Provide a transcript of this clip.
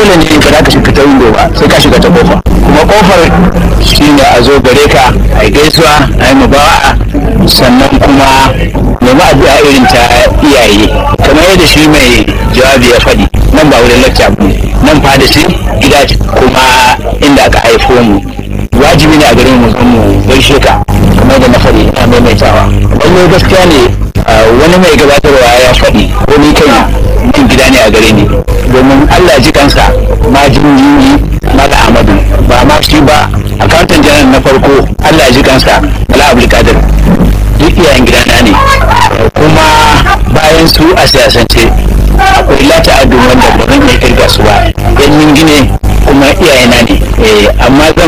dole ne ka ka shiga ta window ba sai ka shiga ta kofa kuma kofar shine a zo gare ka a gaisuwa a yi mubawa'a sannan kuma nemi addu'a irin ta iyaye kamar yadda shi mai jawabi ya faɗi nan ba wurin lacca ba nan fada shi gida kuma inda aka haifo mu wajibi ne a garin mu mu gaishe ka kamar da na faɗi ina maimaitawa lallai gaskiya ne wani mai gabatarwa ya faɗi ko ni kai min gida ne a gare ni domin Allah ji kansa ma jinjini mala amadu ba ma shi ba akawuntan janar na farko Allah ji kansa bala abdulkadir duk iyayen gidana ne kuma bayan su a siyasance akwai lata adu wanda ba zan iya kirga su ba yan gine kuma iyayena ne amma